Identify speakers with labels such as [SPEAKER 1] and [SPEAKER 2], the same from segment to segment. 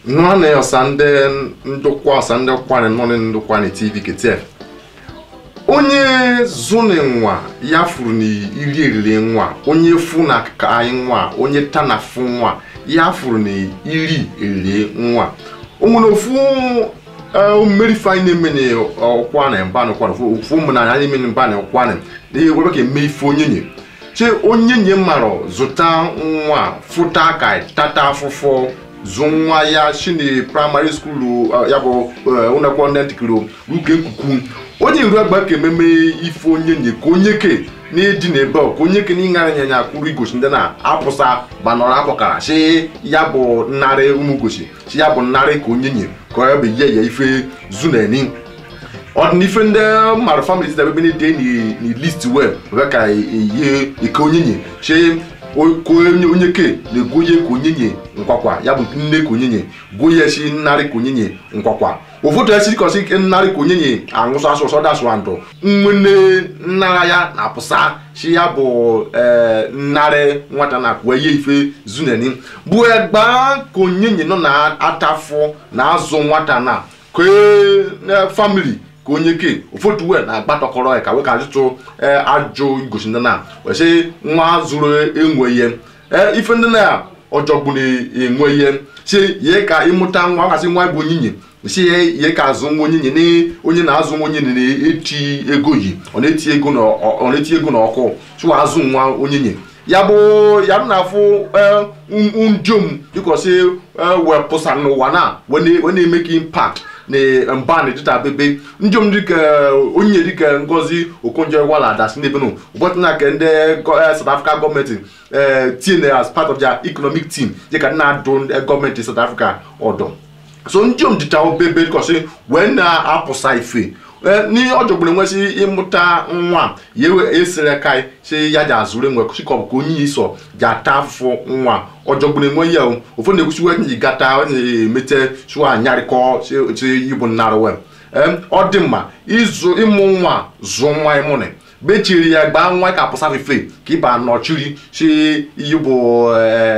[SPEAKER 1] nwanne ọsa ndị ndụkwa ọsa ndị kwanị nọ na ndụkwanị tv kete onye zụni nwa ya furu na iri eriri nwa onye fu na ka anyị nwa onye tana fu nwa ya furu na iri eriri nwa o nwere ofu mmeri fanyị na-eme na ọkwanị mbanị kwanị ofu ụmụnanya anyị eme na mbanị kwanị na ewebe ka eme ife onye nye che onye nye mara zụta nwa fụta ka tata afụfụ zụ nwa ya shini praịmarị skuulu ya bụ ụlọakwụkwọ ndị ntikiri ruke nkuku onye iru agba ka ememe ife onye nye ka onye ke na-eji na ebe ka onye ke na ịṅara ịnyanya kwuru igosi ndị na-apụsa gbanọrọ akpọkara shi ya bụ nnarị ụmụ gosi shi ya bụ nnarị ka onye nye ka ọ bụ ihe ya ife zuneni ọdịnife ndị mmadụ famili si dabebe na-ede ni list web wee ka eyi ike onye nye shi ka onye ke na-egoye ka onye nye nkwakwa ya bụ nne ka onye nye goye shi nnarị ka onye nye nkwakwa ụfọdụ esi kọsị ike nnarị ka onye nye aṅụsụ asụ ụsọ dasụ ndụ nwene nnara ya na-apụsa shi ya bụ nnarị nwata na akwa ihe ife zuneni bụ egba ka onye nye nọ na-atafụ na azụ nwata na kee famili ka onye ke ụfọdụ wee na-agbatọkọrọ ya ka wee ka ajụtụ ajụ igosi ndị na wesị nwa zụrụ enwe ihe ife ndị na ọjọgbu na-enwe ihe si ye ka ịmụta nwa gasị nwa bụ onyinye si ye ka azụ nwa onyinye na onye na-azụ nwa onye na-eti ego yi ọ na-eti ego ọ na-eti ego na ọkụ chụwa azụ nwa onyinye ya bụ ya na afụ ndiom dịkọsị wepụsa n'ụwa na wee na-eme ka impact na mba na dịta bebe njom dịka onye dịka ngozi okonjo wala dasi n'ebe nụ ụbọchị na ka ndị south africa gọọmenti tinye as part of their economic team dịka na-adụ gọọmenti south africa ọdọ so njom dịta obebe dịkọsị wee na-apụsa ife n'ihe ọ jọgburu enwesị ịmụta nwa ya esere ka si ya ji azụrụ enwe chikọbụ ka onye iso ji ata afụfụ nwa ọ jọgburu enwe ya ụfọdụ na-ekwusi onye ji gata onye emete chụọ anyarịkọ chi ibu nnarị ọ dị mma ịzụ ịmụ nwa zụọ nwa ịmụnị bechiri ya gbaa nwa ka apụsa fefe ka ịba nọchiri si iyi bụ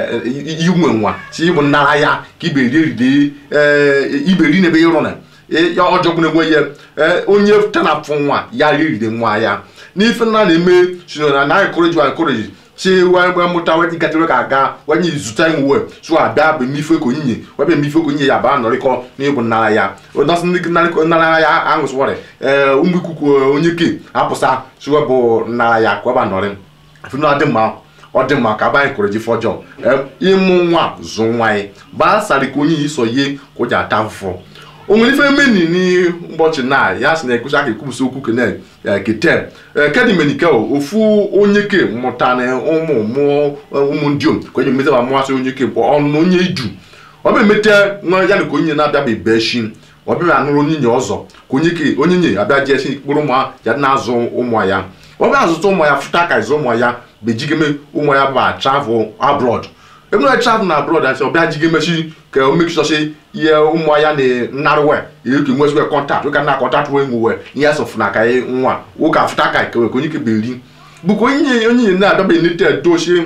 [SPEAKER 1] inwe nwa si ịbụ nnara ya ka iberi iberi n'ebe ịrụ na ya ọjọgbụ na-enwe ya onye tanapụ nwa ya riri nwa ya n'ife nna na-eme sino na na encourage encourage si wee mụta wee gatara ka aga wenye zụta nwe so abịa bụ mmife ka onyinye webe mmife ka onyinye ya ba nọrịkọ n'ịbụ nnara ya ọdọsị ndị nnara ya aṅụsịwarị ee ụmụ ikuku onye ke apụsa so bụ nnara ya ka ọ ba nọrị ọ dị mma ọ dị mma ka aba anyị kụrụ ji fọjọ ịmụ nwa zụ nwa anyị gbasara ka onye iso ihe ka o ji ata afụfụ o nwere ife meni n'ụbọchị na ya sị na ekwusi aka ekwubusi okwu kene kete kedimenike ofu onye ke mụta na ụmụ mụọ ụmụ ndị om ka onye metaba mụasị onye ke bụ ọnụ onye iju ọ bụ emete nwa ya na ka onye na-abịa be shi ọ bịa anụrụ onye nye ọzọ ka onye ke onye nye abịa jee si kpụrụ ụmụ ya na-azụ ụmụ ya ọ bịa azụta ụmụ ya fụta ka ịzụ ụmụ ya bejigeme ụmụ ya ba travel abroad ebe na travel na abroad asị ọ bịa jigemechi ka o make sure say ihe ụmụ ya na-narụwe ihe ka nwezigwe kọntaktị ụka na kọntaktị wee nwuwe ihe asọfụ na ka nwa ụka afụta ka kewe ka onye kebe eri bụkwa onye onye na-adọba nete dochie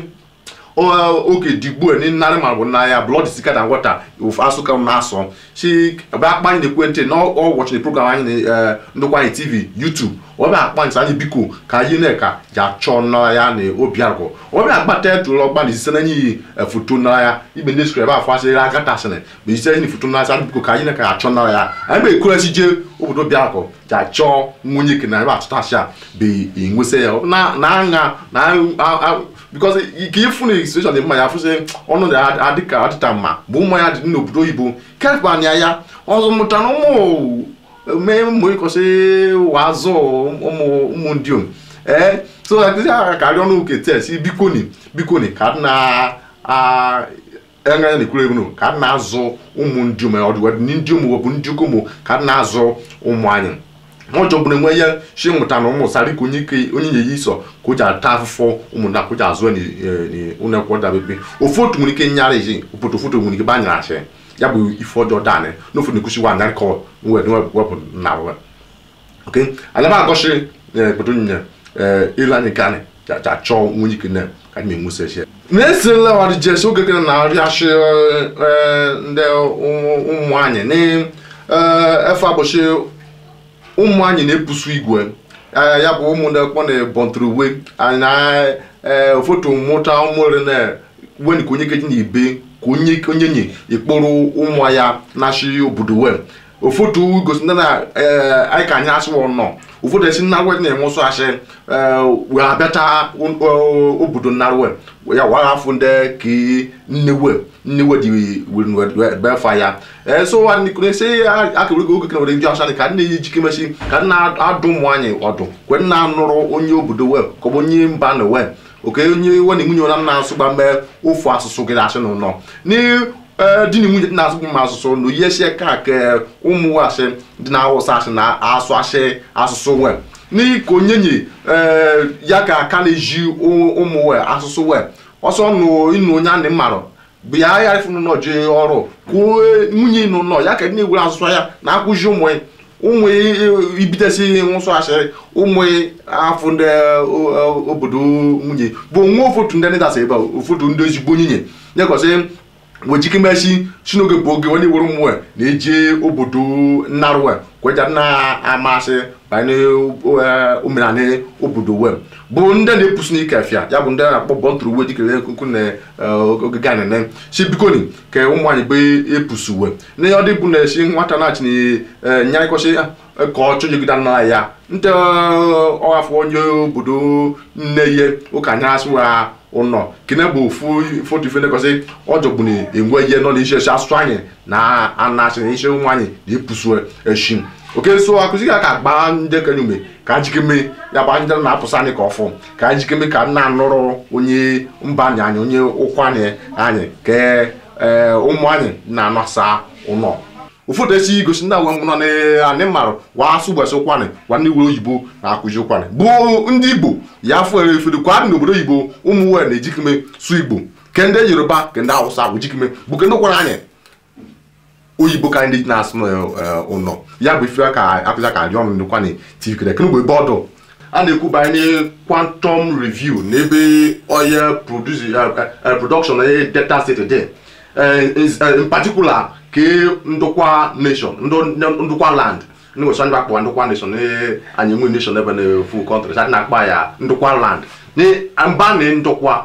[SPEAKER 1] oge digbo ni nnarị ma bụ na ya blood thicker than water ofu asụka na-asọ si ebe akpa anyị na-ekwentị na ọwọchị program anyị na ndụkwa anyị tv youtube ọ bịa akpa ntị anyị biko ka anyị na-eka ji achọ nnara ya na obi agụ ọ bịa agbata etụrụ ọgba na isise na iyi foto nnara ya ibe ndị skrebe afọ asịrị agata asịrị ma isise anyị foto nnara ya biko ka anyị na-eka achọ nnara ya anyị bụ ekuresi jee obodo bịakọ ji achọ nwunye ke na ebe atụta asị a bụ enwesị ya na aṅa na because ka ịfụ na situation dị mma ya fụsị ọnụ adịka adịta mma bụ ụmụ ya dị n'obodo oyibo kepanya ya ọzọ mụtara ụmụ mee ụmụ ịkọsị wazụ ụmụ ndị om ee so aka karị ọnụ uke tes bikoni bikoni ka na enye na-ekwuru egwu ka na-azụ ụmụ ndị om ọdụ ndị om bụ ndị ụmụ ka na-azụ ụmụ anyị wọn jọ bụrụ enwe ya shi mụta na ụmụ sari ka onye nye ya iso ka o ji ata afụfụ ụmụnna ka o ji azụ ụlọ akwụkwọ dabebe ofu otu nwere ike nyara ezi obodo ofoto nwere ike banyere achị ya bụ ife ọjọọ danị n'ofu na-ekwusi wa narị ka wee wepụ na we ok alaba agọshi obodo nyinye ile anyị ka anyị chọọ nwunye ike na ka anyị enwusa echi na-esirila ọdịjes oge kere na arịashi ndị ụmụ nwanyị na efe abụchi ụmụ nwanyị na-epusu igwe Eh, ya bụ ụmụ ndị kpọ na bọntụrụ uwe na eh, foto mụta ụmụre na wen ka onye keji na ibe ka onye onye nye ikpụrụ ụmụ ya na-achị obodo wee ofotu gosi ndị na eh, anyị ka anyị asịwa nọ ụfọdụ esi nnarụ na enwe ụsọ asị wee abịacha o- obodo nnarụ ya wara afọ ndị ka nnewe nnewe dị befa ya ee so wa nikune se akere oge kene were ndị ọcha ka nne ya ejike mesi ka nna adụ ụmụ anyị ọdụ kwe nna anụrụ onye obodo wee ka ọ bụ onye mba na wee oke onye nwe na nwunye ụra nna asụgba mgbe ofu asụsụ gị asị n'ụlọ ni eh, di na nwunye dị na-asụ m asụsụ na ihe sie ka ke ụmụ asị dị na awụsa asị na asụ asị asụsụ wee n'ihi ka onye nye eh, ya ka aka na-eji ụ- ụmụ wee asụsụ wee ọsọ nụ ịnụ onye a na mmarụ bịa ya ifunu nọ jee ọrụ kwuo nwunye ịnụ nọ ya ka ndị na-ewere asụsụ ya na-akwụzi ụmụ ya ụmụ ibitesi nsọ asịrị ụmụ afọ ndị o- o- obodo nwunye bụ nwa ofotu ndị ndasa ebe a, ofotu ndị ezigbo nyinye nyekọsị wejikemesi si n'oge bụ oge onye were ụmụ na-eje obodo nnarụ kweja na-amasị banye omenala obodo wee bụ ndị na-epusi n'ike afịa ya bụ ndị na-akpọ bọntụrụ uwe dịkere kuku na eh, ogige anene si bikoni ka ụmụ anyị bụ epusu uwe na ihe ọ dị bụ na esi nwata na-achị na nya ịkọsị ka ọ chọjegide nna ya ndị ọhafọ onye obodo nne ihe ụka anya asịwa ụnọ kene bụ ofu foto ife nekọsị ọjọgbu na enwe ihe nọ n'isi esi asụsụ anyị na anasị na isi ụmụ anyị na-epusu eshi oke so akụzi ka ka gbaa ndị kenye ume ka njikeme ya bụ ndị na-apụsa anyị ka ọfụ ka njikeme ka nna anụrụ onye mba anyị anyị onye ụkwụ anyị anyị ka ee, ụmụ anyị na-anasa ụnọ ụfọdụ esi igosi ndị awe nọ n'anị marụ wa asụ gbasị ụkwanị wa ndị were oyibo na-akụzi ụkwanị bụ ndị igbo ya afọ ere efere kwa dị n'obodo oyibo ụmụ wee na-ejikeme su igbo ke ndị yoruba ke ndị hausa bụ jikeme bụ ke ndị kwara anyị oyibo ka ndị na-asụ n'ụlọ ya bụ ife ka akụzi ka adị ọnụ ndịkwanị tv kere kene mgbe ọdụ a na-ekwu banyere quantum review n'ebe oye produce uh, production na delta state dị Eh, is- eh, in particular ke ndụkwa nation ndụ- ndụkwa land ndị nwesa ndị akpọ ndụkwa nation eh, anyị nwe nation ebe na full country sa na-akpa ya ndụkwa land ni mba na ndụkwa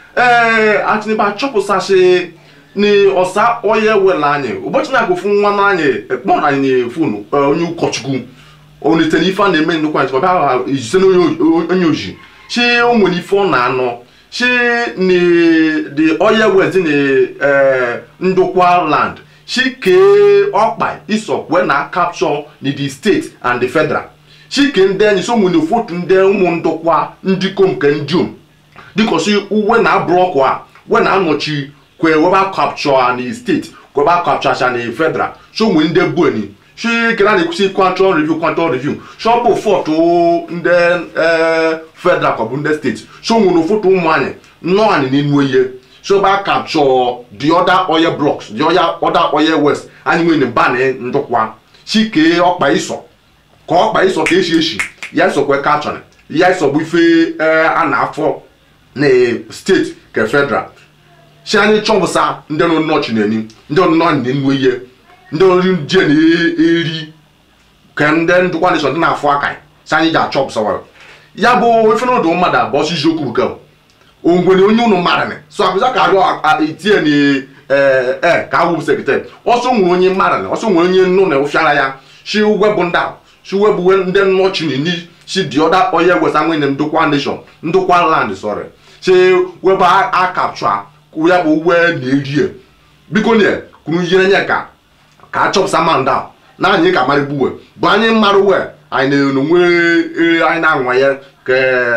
[SPEAKER 1] ee atịnịba achọpụsasị ni ọsa onye wela anyị ụbọchị na-agụfu nwa na anyị kpọrọ anyị na fonu onye ụkọchukwu onitere ife a na-eme ndụkwa anyị ọbịa ijise onye oji chi o nwere ife ọ na-anọ chi ni the oil west ni eh, ndụkwa land chi kee ọkpa isokwe na capture ni the state and the federal chi kee ndị enyi so nwere ofotu ndị ụmụ ndụkwa ndị kom nke ndị om dịkọsi uwe na blọkụ a we na-anọchi kwe weba capture na steeti kweba capture na federal so nwee ndị bueni si kena na-ekwusi quantum review quantum review shọpụ fọtụ ndị eh, federal ka ọ bụ ndị steeti so nwere ụfọtụ ụmụ anyị nnọọ anyị n'enu ihe so ba capture the other oil blocks the other other oil west anyị nwere mba na ndụkwa si kee ọkpa iso ka ọkpa iso ka esi esi ya isokwe kachọrọ ya isogbu ife eh, a na-afọ na steeti ka federal si anyị chọpụsa ndị nọ nnọchi n'eni ndị nọ na-enu ihe ndị ori je na-eri ka ndị ndụkwa nation dị na-afụ aka si anyị ji achọpụsa ya bụ ife n'ọdụ mmadụ abụọ si isiokwu bụ kel ongwere onye unu mara ni so akụza ka arịọ itie ni ee ka awụ sekretari ọsọ nwere onye mara ni ọsọ nwere onye nnu na ụfiara ya si webụ ndị a si webụ ndị nnọchi n'ini si dị ọda onye wesa nwere ndụkwa nation ndụkwa land sorry si webụ a capture ya bụ uwe na-erie biko nie kwuru ihe nye ka ka a chọpụta manda na anyị ka mara gbuwe bụ anyị mara uwe anyị na-enwe anyị na-anwa ya ka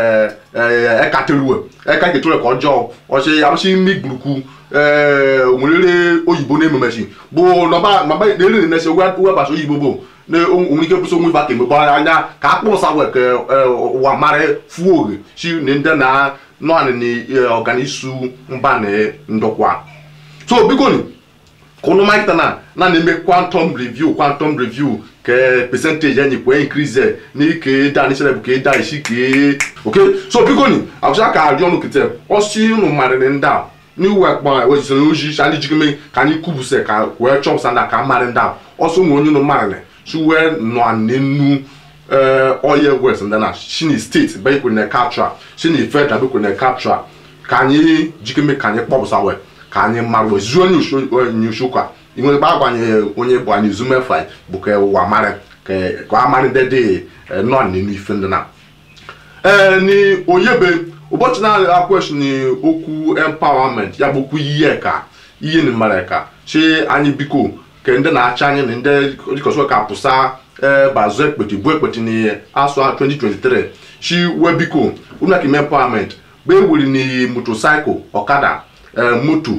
[SPEAKER 1] ekateriwe eka ketore ka ọjọọ ọchị arụsị imi gburukwu ee nwere oyibo na-ememesi bụ nọba nọba na-eri na-esi webasa oyibo bụ na onwere ike bụso onwe ife aka emegbe anya ka a kpụrụsa we ka ụwa mara fuo oge si na ndị na nọanị na ọganisu mba na ndokwa so biko ni ka ụnụ malite na na na-eme quantum review quantum review ke percentage enyi kwe increase ni ke da ni sele ke da isi ke okay so biko ni abusa ka ari onu kete osi nu mare ni nda ni we pa we so no ji shali jikime ka ni kubuse ka we chop sanda ka mare nda oso mu onyu nu mare ne so we no anenu eh oye west ndana shini state be ko ne capture shini federal be ko ne capture ka anyị jikeme ka anyị kpọpụsa wee ka anyị mara wee zuo nyushu ka inwe gba agbanye onye bụ anyị zumefa bụ ka ụwa mara ka ka amarị dede nọ n'elu ife ndị na ee ni oyebe ụbọchị na akwesị ni okwu empowerment ya bụ okwu ihe ka ihe ni mara ka chi anyị biko ka ndị na-achị anyị na ndị dịkọsọ ka pụsa ee bazụ ekpeti bụ ekpeti na asụ 2023 chi wee biko unu aka empowerment gbe ewuri ni motocycle ọkada moto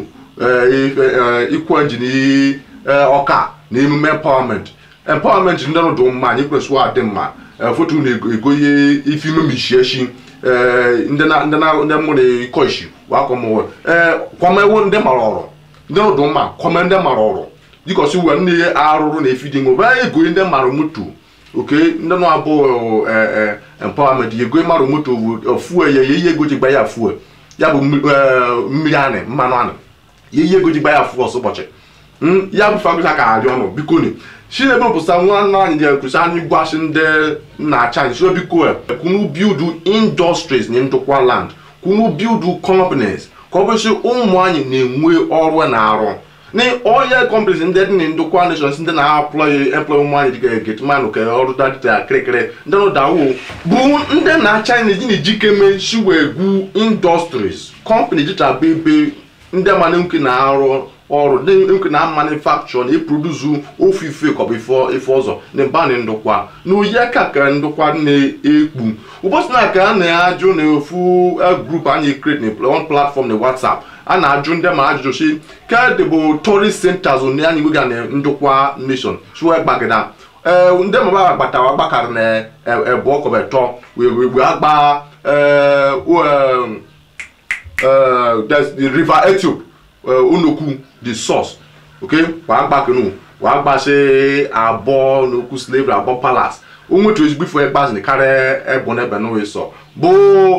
[SPEAKER 1] ikwu engine ọka na emume empowerment empowerment ndị ọrụ dị mma anyị kwesịrị adị mma foto na-ego ihe ife ime mishieshi ndị mụrụ ịkọ isi wakọmwe kwamewo ndị mara ọrụ ndị ọrụ dị mma kwame ndị mara ọrụ dịkọsi uwe ndị arụrụ na efi dị nwe ego ndị mara moto oke ndị nọ abụọ empowerment yego mara moto fuel ya ihe ego ji gba ya fuel ya bụ mmiri anị mmanụ anị ya ihe ego ji gba ya fuel ọsọ ụbọchị ya bụ fagụcha ka arị ọnụ biko ni si na ebe pụsa nwa nna anyị ga-ekwusi anyị gwasị ndị na-acha anyị si biko kunu build industries na ndụkwa land kunu build companies ka ọ bụsị ụmụ anyị na-enwe ọrụ na-arụ ni oil companies ndị dị na ndụkwa nations ndị na-aploy employ ụmụ anyị dịka getman ka ọrụ dadịta kirikiri ndị nọ dawo bụ ndị na-acha anyị na-eji na-ejikeme shiwegwu industries company dịcha bụ ebe ndị mana nke na-arụ ọrụ ndị nke na manufacture na eproduzu ofe ife kọbụ ife ọzọ na mba na ndụkwa na oyi aka ka ndụkwa na-ekpu ụbọchị na ka a na-ajụ na ofu grup anyị create na one platform na whatsapp a na-ajụ ndị ma ajụjụ si kedụ bụ tourist centers na anyị nwega na ndụkwa nation shuwe gbagida ee ndị maba agbatawa gbakarị na ebu ọkọbụ etọ wee agba the river ethiopia unokwu the source okay wàá gbà kinu wàá gbà ṣe abọ n'okwu slavery abọ palace onwetu ezigbo ifo ekpazi ni karịa ebụ n'ebe n'owe sọ bụ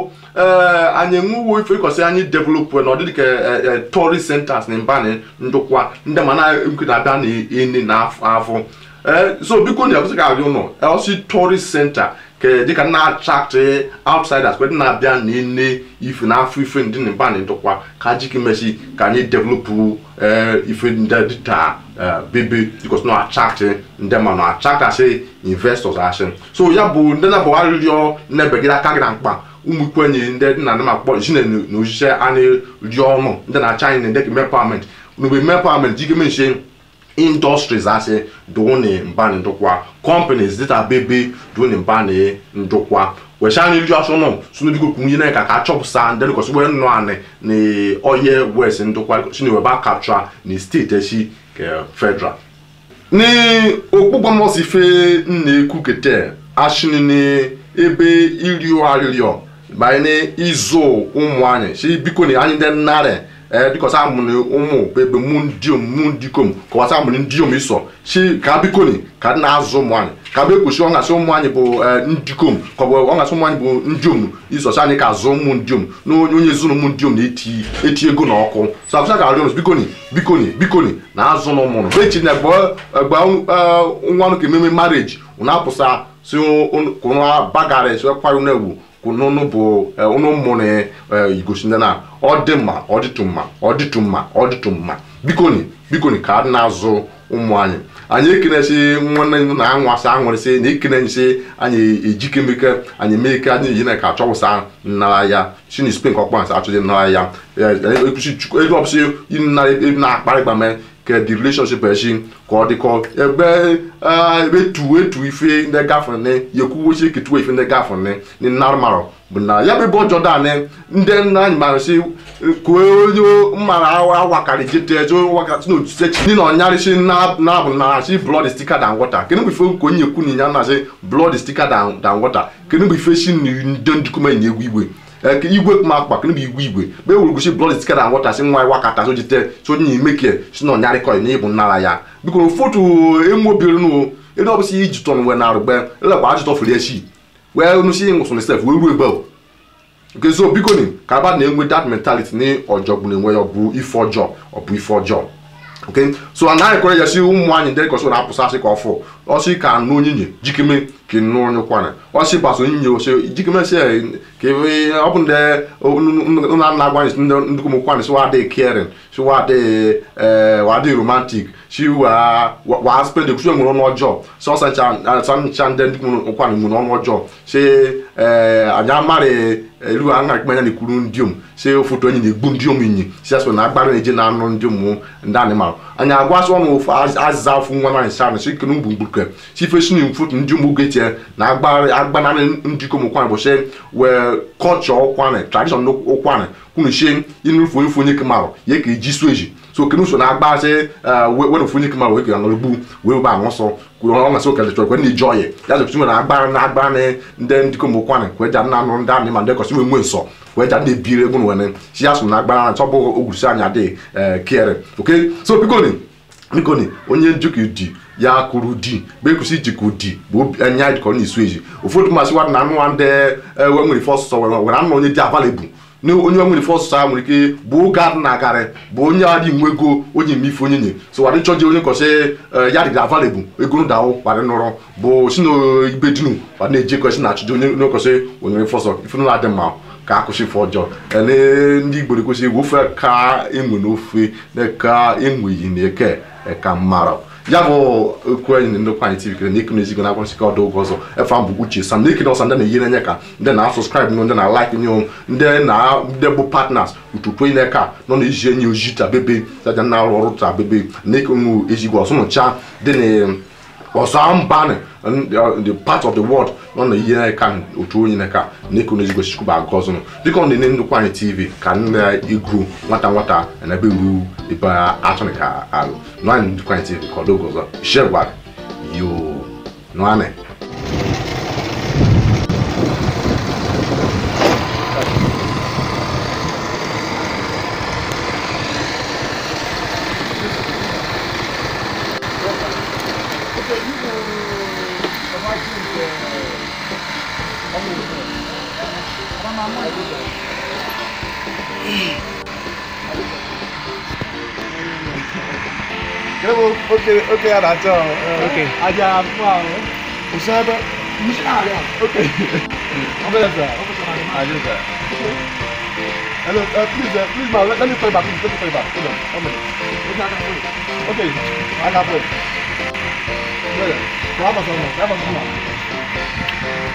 [SPEAKER 1] anyị enwewo ife ịkọsị anyị develop na ọdịdị ka tourist centers na mba ndụkwa ndị ma na-nke na-abịa na ene na afọ so biko na ekwesị ka arị ụlọ ọsị tourist center ka dịka na-attract outsiders kwedị na-abịa na ene ife na afọ ife ndị mba na ndụkwa ka jiki mesi ka anyị develop ife ndị dịta bebe because no attract ndị ma na attract asị investors asị so ya bụ ndị na-abụ arịrịọ na-ebegide aka gị na mkpa ụmụ ikwenye ndị dị na ma kpọ jine na ochiche anyị rịọ ọnụ ndị na-acha anyị na ndị empowerment n'ugbe empowerment jike menshi industries asị dụnị mba ndụkwa companies dịta bebe dụnị mba ndụkwa wesha anyị rịọ asọ nọ sunubigo kwunye na ka ka achọpụsa ndị dịkọsị wee nọ anị na oye west ndụkwa chineweba capture na steeti echi ke federal ni okpukpọmọsi fe na-ekwu kete ashini ni ebe irio arịrịọ banye ịzụ ụmụ anyị si biko na anyị ndị nnarị dịkọsa amụrụ ụmụ ebe mụ ndiom mụ ndikom kọwasa amụrụ ndiom ịsọ si ka biko ni ka na-azụ ụmụ anyị ka bụ ekwesị ọngasị ụmụ anyị bụ ndikom ka ọ bụ ọngasị ụmụ anyị bụ ndiom ịsọsị anyị ka azụ ụmụ ndiom na onye ezinụ ụmụ ndiom na-eti eti ego na ọkụ so akwụsa ka arịọ bikoni bikoni bikoni na azụ na ụmụrụ bechi na egbe nwa nụ ka ememe marriage ụna apụsa si kụnụ bagara si kwarụ na egwu kununu bụ unu mụrụ igosi ndị na ọ dị mma ọ dịtụ mma ọ dịtụ mma ọ dịtụ mma bikoni bikoni ka a na-azụ ụmụ anyị anyị ekenesi nwanne na anwasị anwụrịsị na ekenesi anyị ejikemeke anyị mee ike anyị yi na ka achọwụsa nnara ya shini spen ka ọkpọnsị achọghị nnara ya elu ọbụsị na-akparịgba mee ka the relationship echi ka ọ dịkọ ebe ebe tu etu ife ndị gafere ne yekwuwochi eketuwa ife ndị gafere ne ni narụmarụ bụ na ya bụ ebe ọjọọ daanị ndị nna anyị mara si kue onye mmara awakarị jete ejo wakati na otuse chi ndị na ọnyarịsị na-abụ na si blood is thicker than water kedu bụ ife nke onye ekwu na ya na-asị blood is thicker than water kedu bụ ife si ndị ndịkome na egwu igwe igwe kuma akpa kene bụ igwe igwe mgbe ewuru gosi blood is thicker than water si nwa wakata so jite so onye imeke si na ọnyarịkọ na ịbụ nnara ya biko foto emobiri nụ ebe ọ bụsị iji tọn wee na-arụgbe elekwa ajụtọ fere echi wee nusi nwụsụ na sef wee ruo ebe ahụ nke so biko ni ka aba na-enwe that mentality ni ọjọgbụ na-enwe ya ọ bụ ife ọjọọ ọ bụ ife ọjọọ okay so anaghị kwere ya si ụmụ anyị ndị kọsị na-apụsị asị ka ọfụ ọsị ka anụ onyinye jikeme ka nụ onye kwana ọsị gbaso onyinye ose jikeme si ka ebe ọ bụ ndị nna nna agwa anyị ndị ndị ụmụ kwana si wadị caring si wadị wadị romantic si wa wa spend ekusi nwere ọnụ ọjọọ si ọsa ncha ncha ndị ndị ụmụ kwana nwere ọnụ ọjọọ si anyị amarị elu anga kpenya na-ekwuru ndị om si foto enyi na-egbu ndị om inyi si asụ na agbara na-eje na anụ ndị ụmụ ndị animal anyị agwasị ọnụ ofu azịza afụ nwa nwaanyị sa si ike n'ugbu mgbuke si fesi na foto ndị ụmụ getie na agbanarị ndị kom ụkwanị bụ si wee kọlchọ ụkwanị tradishọn ụkwanị kwunu si inufu onye onye kemarụ ya ka eji su eji so kenu so na agbasị were ofu onye kemarụ wee ka anọrọgbu wee ba anụ ọsọ kwuru ọ masị ụka chọrọ kwe na-eji ọyị ya zepụsị nwere agbara na agbara na ndị ndị kom ụkwanị kwe ja na anụ ndị anị ma ndị kọsị nwe nsọ wee ja na-ebiri egwu nwere si ya so na agbara na chọbụ ogwurusi anya dị kere oke so bikoni bikoni onye njikọ di ya kwuru di bụ ekwesị ijikọ di bụ anya jikọ na isu eji ụfọdụ masị wadị na anụ nwa ndị we nwere ife ọsụsọ were anụ onye dị avalebụ na onye nwere ife ọsụsọ ha nwere ike bụ oge adị na-agarị bụ onye adị nwe ego onye eme ife onye nye so wadị chọji onye kọsị ya dịrị avalebụ ego nụdahụ wadị nụrụ bụ si na ibe dinu wadị na-eje kwesị na achụji onye onye kọsị onye ife ọsọ ife na adị mma ka akwụsị ife ọjọọ ele ndị igbo na-ekwesị egwu ofe ka enwe n'ofe na ka enweghị na eke ka mara ya bụ okwu anyị na ndokwa anyị tv kere na ekene ezigo na-agwa nsika ọdụ oge ọzọ efe mbụ uche sam na-ekene ọsa ndị na-eyi n'enye ka ndị na-asọskraịb nyo ndị na-alaik nyo ndị na ndị bụ partners ututu onye ka nọ na eji enyi oji ta bebe saja na arụ ọrụ ta bebe na ekenu ezigbo ọsụnụcha dị na ọsọ mba the part of the world nọ na ihe ka otu onye ka na-eko n'ezigbo chukwu bụ agụ ọzọ dịka ọ na-ene ndụkwa anyị tv ka nna igru nwata nwata na ebe ru ebe atụ ka alụ nọ anyị ndụkwa anyị tv ka ọ dogo ọzọ shegwa yo nụanị
[SPEAKER 2] 그리고 오케이 오케이 알았죠. 오케이. 아자 뭐 우사바 무시하려. 오케이. 한번 해서. 아주 잘. Hello, uh, please, uh, please, ma, let, let me play back. Please, let me play back. Hold on, one minute. Okay, I got it. Yeah, yeah. Have a song, have a song.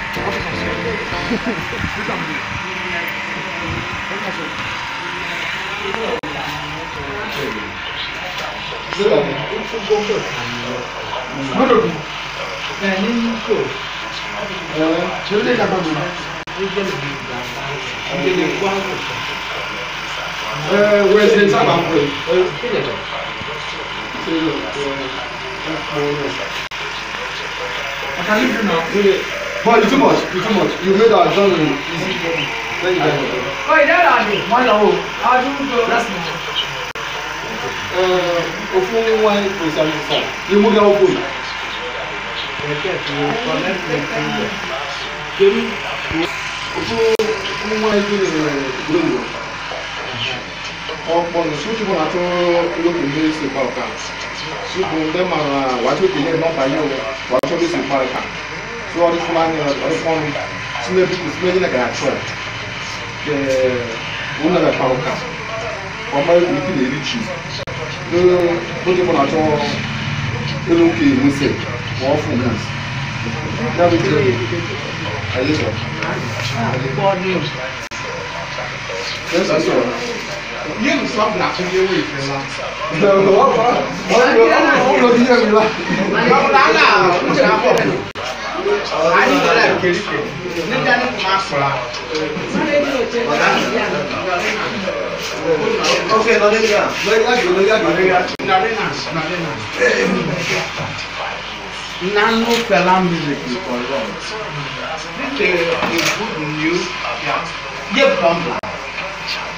[SPEAKER 2] But you too much, you too much. You made our journey easy. Thank you very much.
[SPEAKER 3] Oi, there are the one of I do go. That's
[SPEAKER 2] Uh, ofu nwa kwesịrị anyị saa. Iwu ga ofu. Ofu nwa ndị gburu. Ọkpọ nụ sụtụ bụ na-atụ lókè ndị si gba ọka. Sụtụ ndị mara wàtí òkè yẹn nọmba yẹn o wàtí òkè si gba ọka. So ọdị fún anyị ọdị fún ọnụ. Sinye biko sinye gị na ga achọ. Ee, ụlọ na-ekpa ọka. Ọma ike na-eri chi. Oge mụ na-achọ elu nke Muse ma ọ fụ Muse. Ya bụ ike anyị chọrọ. Yes, I saw.
[SPEAKER 3] You stop laughing away from that.
[SPEAKER 2] Ọ̀rọ̀ bí yẹn mi la. Okay, lọ́dẹ́ bí yà. Lọ́dẹ́ yà jù lọ́dẹ́ yà jù.
[SPEAKER 3] Nano Fela music is for long. This is a good news. Ye bamba.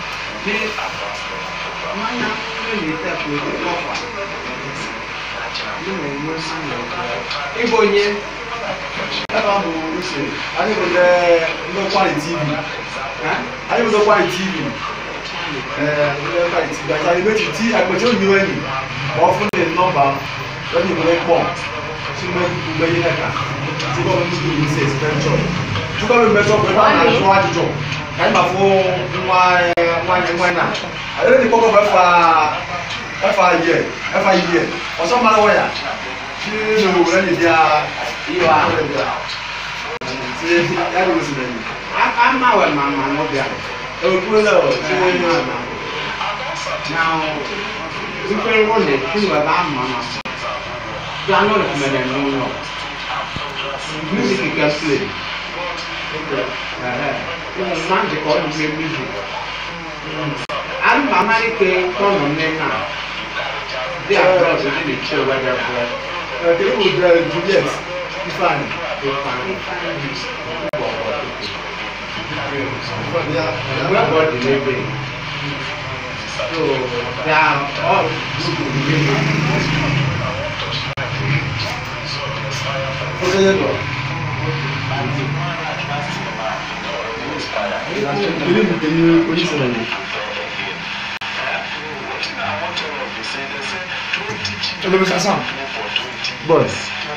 [SPEAKER 3] Ye mana ni ni ta ko ko fa. ịbụ onye
[SPEAKER 2] ebe ahụ uche anyị bụ ndị ndị kwari tv anyị bụ ndị kwari tv ee ndị kwari tv acha emechi ti akpachi onyiwe enyi ma ọ fụ ndị nọmba onye nwere kpọ chime ugbe ihe ka chukwu ọmụ nnukwu bụ isi expenchọ chukwu ọmụ mmechọ bụ ebe a na-ajụ ajụjụ ka anyị ma fụ nwa nwanyị nwanyị na adịrị ndị kpọkọ bụ efa efa yie efa yie ọsọ mmanụ waya chi na owere ndị bịa
[SPEAKER 3] iwa
[SPEAKER 2] ya bụ osimiri enyi
[SPEAKER 3] amawe mama n'ọbịa
[SPEAKER 2] ekwuola
[SPEAKER 3] Now, different one is true about mama. Piano is made no no. Music you can play. Uh, magic or you play music. I'm mama ke kono nena. They are brought to the show where they're brought.
[SPEAKER 2] kele bụ juliet ifeanyị
[SPEAKER 3] Everybody living. So they are all living.
[SPEAKER 2] okenye nọ kele bụ kenye onye isi na ya Hello, Mr. Sam. Boss.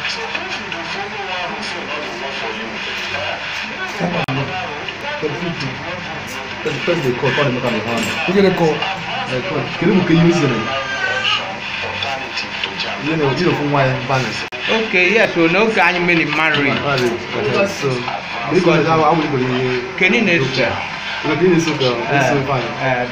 [SPEAKER 2] That's the first they call, call him on the hand.
[SPEAKER 4] Who get a call?
[SPEAKER 2] Kele bụ kenye onye isi na ya. Ihe na oji ofu nwa ya banis.
[SPEAKER 3] Okay, yes, so no guy many marry.
[SPEAKER 2] So, ndị kọrọ ha awụ igwe ihe.
[SPEAKER 3] Kenny Nestor.
[SPEAKER 2] Ụlọ dị n'isi ụka, isi fine.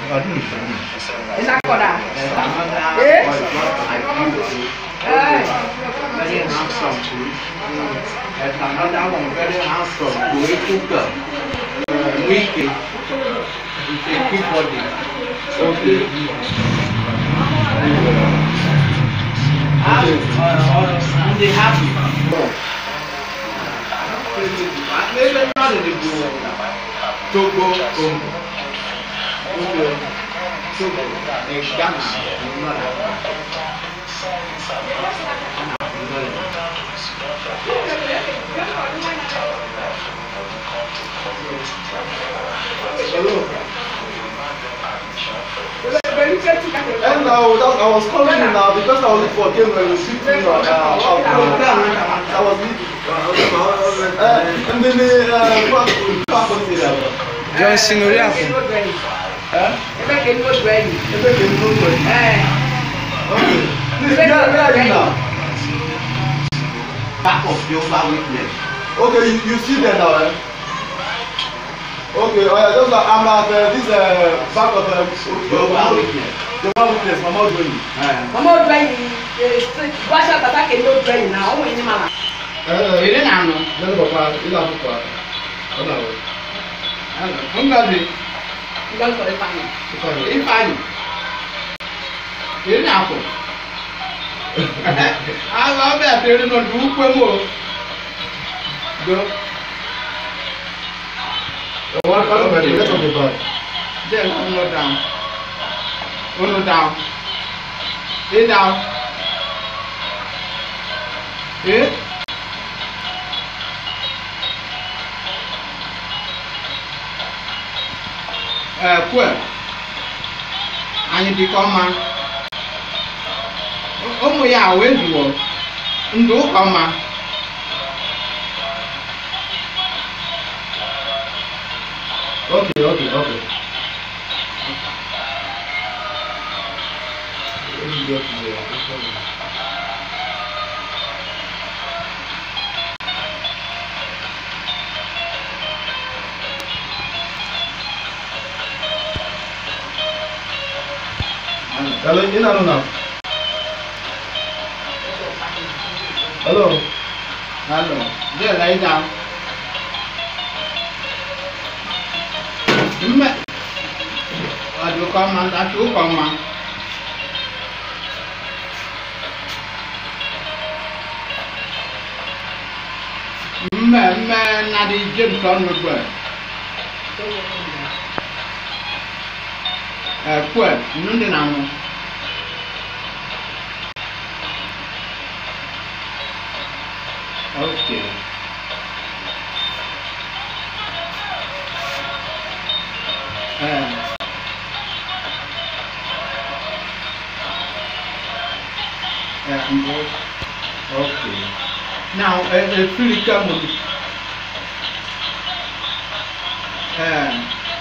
[SPEAKER 3] Very handsome too. There's another one very handsome, Koeku girl. Wiki. With a big body. Okay. And, uh, uh, they happy. Maybe not in the Togo, Congo. Okay. Togo, eh, Ghana, not that.
[SPEAKER 2] Hello. And now that, I was calling you now because I was looking for a game when you see me uh, out. I was leaving. Uh, and then the uh, what what was it?
[SPEAKER 3] Johnson Oriafu.
[SPEAKER 2] Huh? Ebe ka enu n'otu enyi. Okay. Please, where, where are you now?
[SPEAKER 3] Back of Jehovah Witness.
[SPEAKER 2] Okay, you, you see there now, eh? Okay, oh yeah, just like I'm at uh, this uh, back of uh,
[SPEAKER 3] Jehovah Witness.
[SPEAKER 2] Jehovah Witness, Mama Odoni.
[SPEAKER 5] Mama odu ẹyin gbàṣà bàtà kèmí odu ẹyin náà ọmọ yìí ni màmá.
[SPEAKER 3] Èrè nà nù.
[SPEAKER 2] Lẹ́nu bàbá ilé àkókò ọ̀nà àwọn
[SPEAKER 3] Ngozi
[SPEAKER 5] Ngọ́sọ̀ ìfàyè.
[SPEAKER 2] ìfàyè.
[SPEAKER 3] Ifeanyi. Èrè nà àpò. Àwọn ọbẹ̀ àtẹ̀rẹ̀ nà dùn ún pé mò. Do.
[SPEAKER 2] Wọ́n á lọ́ọ́ bẹ̀rẹ̀ lẹ́tọ̀ mi bá.
[SPEAKER 3] Then one more down. One more down. Lay down. Eh? Ẹ kú ẹ̀. Anyị dị ka ọma. Ụmụ ya wee zuo. Ndụ ụka ọma.
[SPEAKER 2] Okay, okay, okay. Hello, in and now. Hello.
[SPEAKER 3] Hello. There, lie down. Mme. Ọdún kan ma, àti ó kan ma. Mme mme na di James ọ̀nù gbẹ. Ẹ kú ẹ̀, nínú dị na nwụ. Okay. Uh, uh, okay. Now, uh, uh, Philika Mulu. Uh,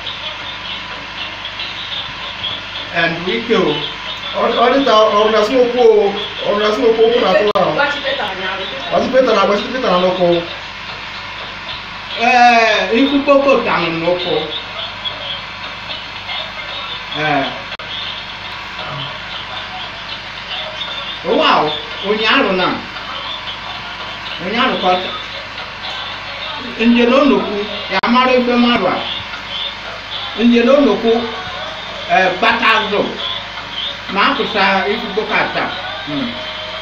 [SPEAKER 3] and we go.
[SPEAKER 2] ọdịta ọrụ na smokwu o ọrụ na smokwu okwu na atụrụ ahụ
[SPEAKER 5] Gbachi Peta ụnyaahụ.
[SPEAKER 2] gbasi peta na agbasi peta na n'ụkwụ
[SPEAKER 3] Uh, ikú kókó dànù n'ụkwụ. Uh, wow, onye arụ na onye arụ kọta. Njem onokwu ya mara ife mmadụ a. Njem onokwu uh, gbata azụ ma apụsa ikú kókó ata. Hmm.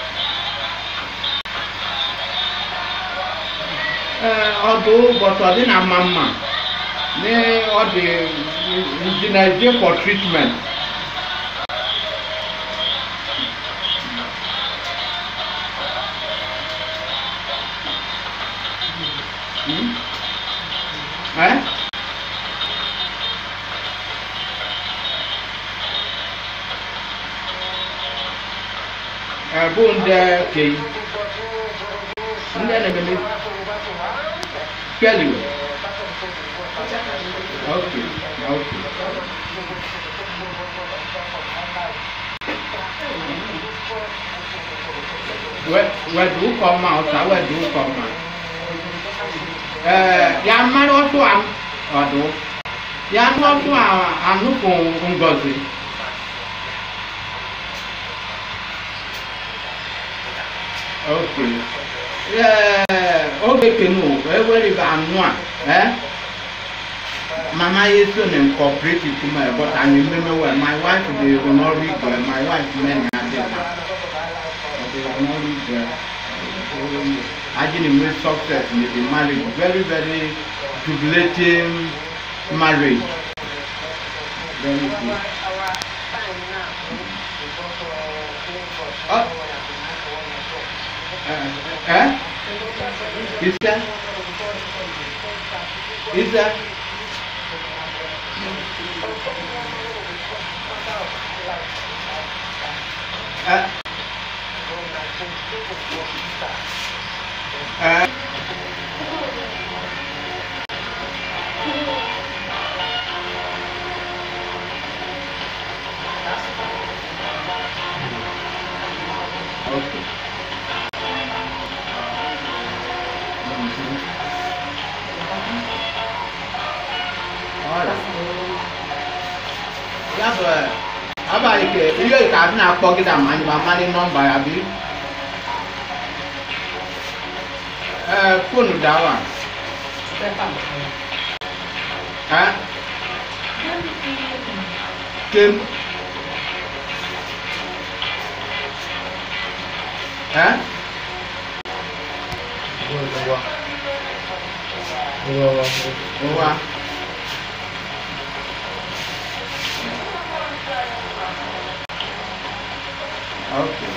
[SPEAKER 3] Ee, ọ bụ ụbọchị ọ dị na mma mma na ọ dị ndị na-eje for treatment Hmm? Eh? Ee, bụ ndị kei ndị na-ememe Kelly. Okay, okay. Where, where do you come out? sir? Where do you come out? Eh, ya mmadụ ọtụ a ọdụ ya nụ ọtụ a anụpụ ngozi okay ee oge kenu ewere bụ anụ a eh mama ya so na incorporate to my but anyị mmemme well my wife dey n'ọrụ igwe my wife men ya dị na ọ dị n'ọrụ igwe ajini make success in the marriage very very jubilating marriage very good. Oh. Uh, eh? Is that? Is that? Uh, uh, okay. Ọla. Ya bụ eh, abalị ke ihe ka a na-akpọ gị na mmanya ma mmadụ nọmba ya bụ ee fonu dawa
[SPEAKER 5] Peta.
[SPEAKER 3] eh kem eh ụwa okay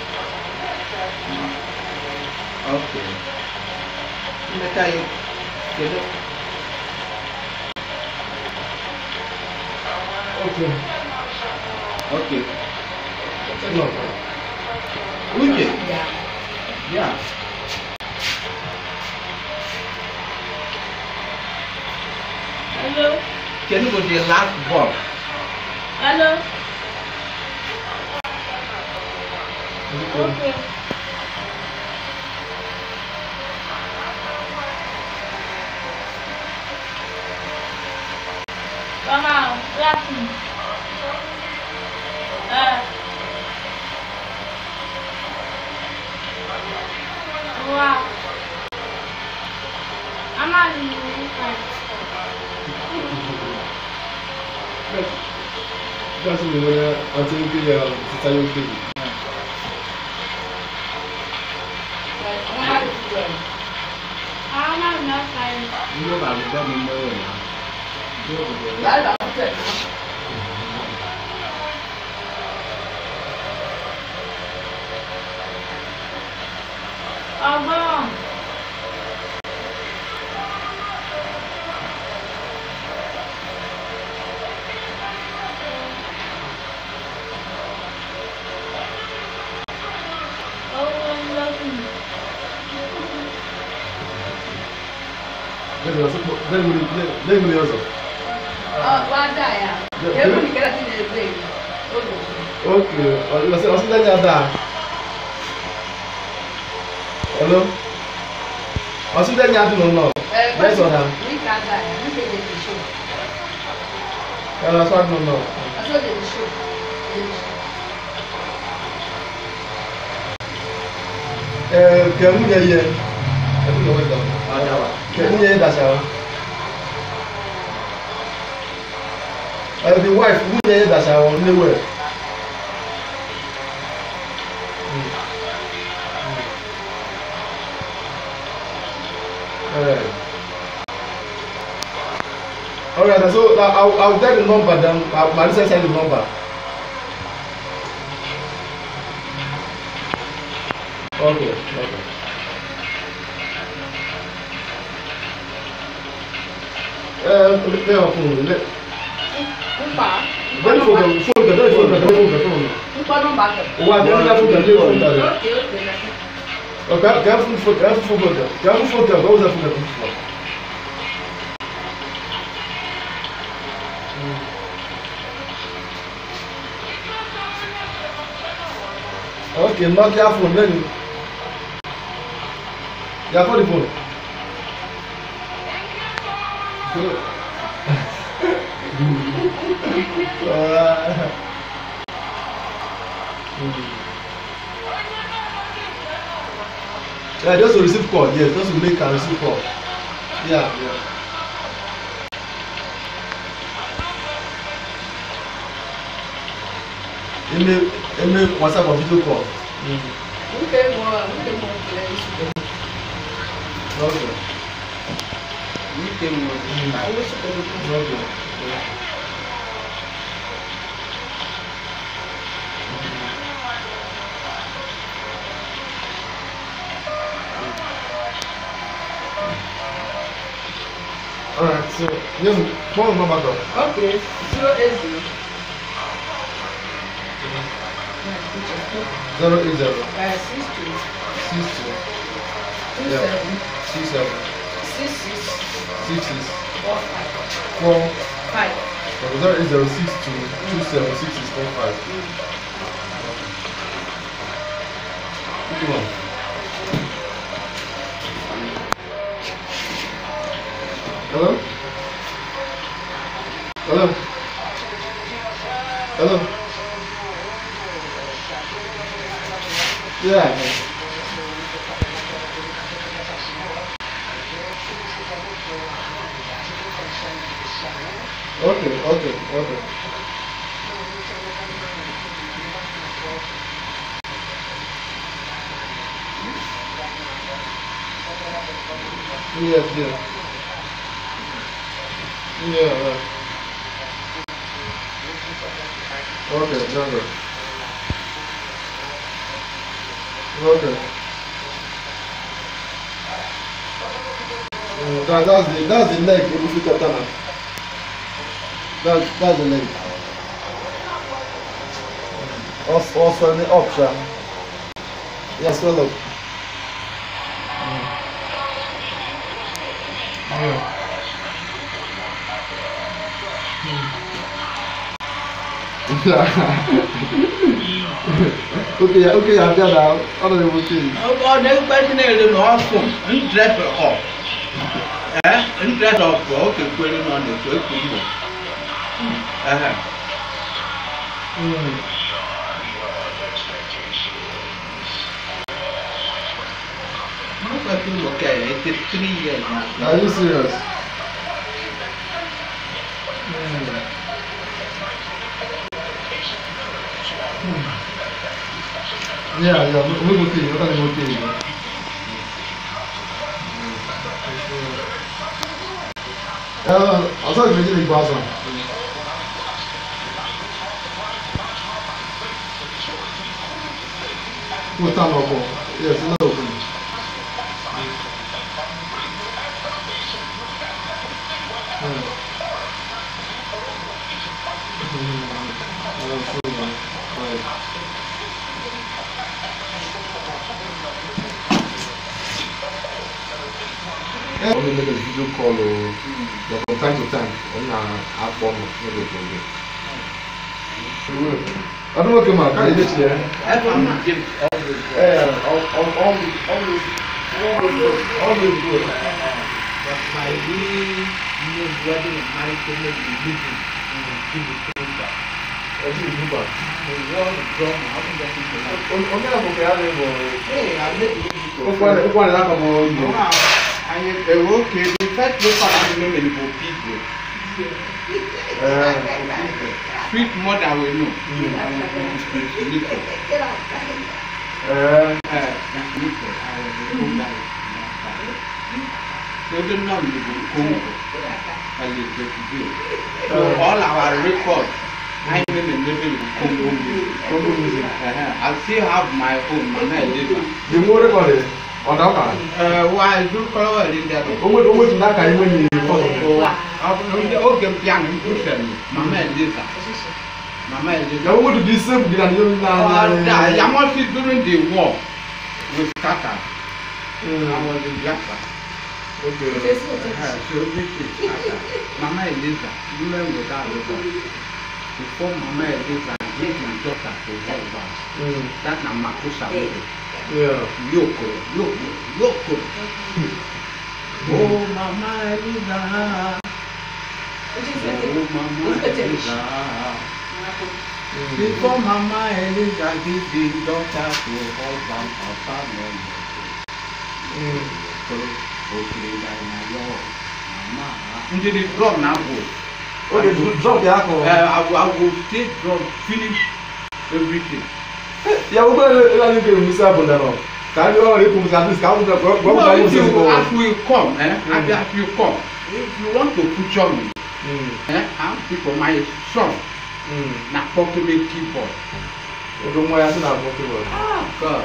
[SPEAKER 3] okay mmeta ya kedu okay uche
[SPEAKER 5] Ya.
[SPEAKER 3] ya
[SPEAKER 5] Hello.
[SPEAKER 3] kedu bụ the last ball
[SPEAKER 5] Hello. Okay. Mama, last me. Uh. Wow. I'm not in the
[SPEAKER 2] gasị na onye atụ nkiri ya tita ya okiri
[SPEAKER 5] I'm not enough time.
[SPEAKER 3] ndị ụlọ akwụkwọ m mgbe ụlọ ya ndị obodo ya
[SPEAKER 5] That's about it. Ọgbọ́n.
[SPEAKER 2] Lẹ́gbẹ̀rẹ̀ ọ̀sọ̀.
[SPEAKER 5] wá dà ya ewu nìkẹ́lẹ́ ti lè gbé yìí ó lò ó.
[SPEAKER 2] Okay, ọ̀sẹ̀ ọ̀sẹ̀ lẹ́yìn àdá. Hello? Ọ̀sẹ̀ lẹ́yìn àdá nọ.
[SPEAKER 5] ẹ
[SPEAKER 2] Bẹ́ẹ̀ sọ̀rọ̀.
[SPEAKER 5] ní ká dà ya ní kéde ti ṣó
[SPEAKER 2] Ẹ̀rọ aṣọ àdúgbò náà.
[SPEAKER 5] aṣọ lè ti ṣó lè ti ṣó.
[SPEAKER 2] Ẹ̀ kẹ̀mú yẹ yẹ. Ẹ̀kú lọ́wọ́ ìgbà. Kẹ̀mú yẹ yẹ dàṣà wọn. Ẹ̀ the wife mú yẹ yẹ dàṣà wọn níwẹ̀. Alright. Alright, so uh, I'll, I'll get the number then. Uh, Marisa send the number. Okay, okay. Uh, let me phone. Let
[SPEAKER 5] nípa
[SPEAKER 2] let phone them. Phone them. Let phone them. Let phone them. Phone them.
[SPEAKER 5] nípa nọ́mbà kan.
[SPEAKER 2] Wa dem na phone them. Let phone them.
[SPEAKER 5] ókè ókè lẹ́sìn.
[SPEAKER 2] Okay, can phone phone. Can phone phone them. Can phone them. What was that phone them? Okay, Nokia phone then. Yeah, call the phone. uh, yeah, just to receive call. Yes, just to make and receive call. Yeah, yeah. Email, email, WhatsApp or video call. Mm.
[SPEAKER 5] nke mụ nke mụ kele isi.
[SPEAKER 2] Okay.
[SPEAKER 3] Nke m nwere
[SPEAKER 5] owó sọ̀rọ̀ kú.
[SPEAKER 2] Okay. Alright, so yes, phone number go.
[SPEAKER 5] ókè zero eight zero.
[SPEAKER 2] Zero eight zero
[SPEAKER 5] Uh, six two
[SPEAKER 2] six two
[SPEAKER 5] two
[SPEAKER 2] Yeah.
[SPEAKER 5] seven
[SPEAKER 2] six seven
[SPEAKER 5] six six
[SPEAKER 2] six six
[SPEAKER 5] four five
[SPEAKER 2] four
[SPEAKER 5] five.
[SPEAKER 2] zero eight zero six two two seven six six four five. Come on. Hello? Hello? Hello? Yeah. Okay, okay, okay. Yes, yes. Yeah, right. Okay, number. Okay. Mm, that, that's the that's the leg if you cut down. That's that's the leg. Also, also the option. Yes, well look. Yeah. okay, okay, I've got that. Honorable thing.
[SPEAKER 3] ọ na-ekpe Chineke na ọ fụ ndresa ọf ee ndresa ọf ọ kekwere nọ na-ekwe ekwu mbọ ehe
[SPEAKER 2] Mm.
[SPEAKER 3] Nobody look at it. It's three years now.
[SPEAKER 2] Are you serious? Mm. Yeah, yeah, we we will see. What are you going to Uh, I'll tell you the big boss one. What time I'll go? Yes, it's not open. ọ na-eme video call o ya from time to time ọ na-akpọ m n'oge oge ọdún nwoke ma ka na-emechi ya ee always good
[SPEAKER 3] But my really new wedding and marriage ceremony is living in the culture.
[SPEAKER 2] ọdún ìdúgba
[SPEAKER 3] The world of drama, how can that be like?
[SPEAKER 2] onye àbùkù ya na-ebo
[SPEAKER 3] Hey, I made the music.
[SPEAKER 2] ụkwụ anyị n'aka m oyi
[SPEAKER 3] And uh, okay, the first local animal in for people.
[SPEAKER 2] ee
[SPEAKER 3] Sweet mother we know. I was going to speak to Nico.
[SPEAKER 2] ee
[SPEAKER 3] Uh, Nico, I was a cool guy. So the name is Congo. I live there today. So all our records, I name and living in Congo music.
[SPEAKER 2] Congo music.
[SPEAKER 3] Uh-huh. I still have my own, Mama Elisa.
[SPEAKER 2] the more record ọ̀dà ọ̀kà
[SPEAKER 3] Uh, why do color in that?
[SPEAKER 2] owó owó ti n'aka iwe ni
[SPEAKER 3] oge piano mpụsịrị mama Elisa mama Elisa
[SPEAKER 2] ya owó ti di save di na ni yóò
[SPEAKER 3] ọda
[SPEAKER 2] na
[SPEAKER 3] yamosi during the war we scattered I was in Biafra
[SPEAKER 2] okay
[SPEAKER 3] Uh, so this is scattered mama Elisa women without record before mama Elisa give my daughter to husband
[SPEAKER 2] Mm.
[SPEAKER 3] that na makusa baby
[SPEAKER 2] yeah
[SPEAKER 3] yoko yoko yoko oh mama Elisa. Oh, Mama Elisa. Before Mama Elisa give the daughter to husband, Papa no
[SPEAKER 2] Mm.
[SPEAKER 3] So, okay, like my Lord, Mama. Into the drum now go.
[SPEAKER 2] okay drop ya akọ
[SPEAKER 3] Uh, I, will- I will stay drum, finish everything.
[SPEAKER 2] ya owó bẹ́ẹ̀ ẹ̀ ẹ̀ ẹ̀ ẹ̀ musa bọ̀ dànù kà á ní ọ̀rọ̀ èkó musa àti kà á gbọ́ gbọ́ gbọ́
[SPEAKER 3] No,
[SPEAKER 2] gbọ́
[SPEAKER 3] if you,
[SPEAKER 2] gbọ́
[SPEAKER 3] as we come, eh, as,
[SPEAKER 2] Mm.
[SPEAKER 3] as you come, if you want to picture me,
[SPEAKER 2] Mm.
[SPEAKER 3] eh, I'm people, my son,
[SPEAKER 2] Mm.
[SPEAKER 3] na Pokemon keyboard.
[SPEAKER 2] oge nwa ya sị na abụọ kebụl
[SPEAKER 3] Ah, God.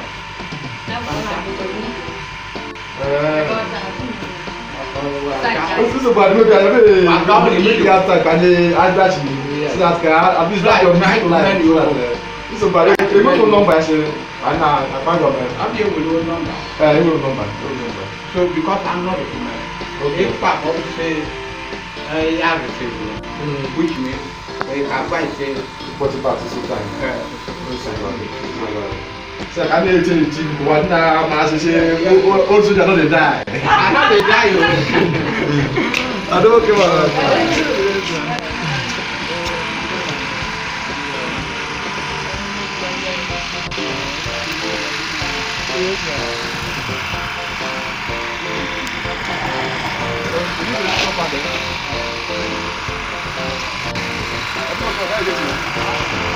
[SPEAKER 2] osisi bụ adịghị ya ebe ebe ya taa ka anyị adachi si na ka at least that your music life so that nsọ bụ adịghị ebe kò nọmba ya sị anyị na-akpa gọọmenti
[SPEAKER 3] How do you will know number?
[SPEAKER 2] ee enwere nọmba enwere nọmba
[SPEAKER 3] So because I'm not a woman,
[SPEAKER 2] Okay.
[SPEAKER 3] if Papa would say, uh, yeah, receive it, which means they can buy say,
[SPEAKER 2] forty baht so time
[SPEAKER 3] uh,
[SPEAKER 2] sị ka a na-eche echi ụwa nna ma asịsị otu soja nọ dị die
[SPEAKER 3] I know they die. oh.
[SPEAKER 2] adịghị ma
[SPEAKER 3] Thank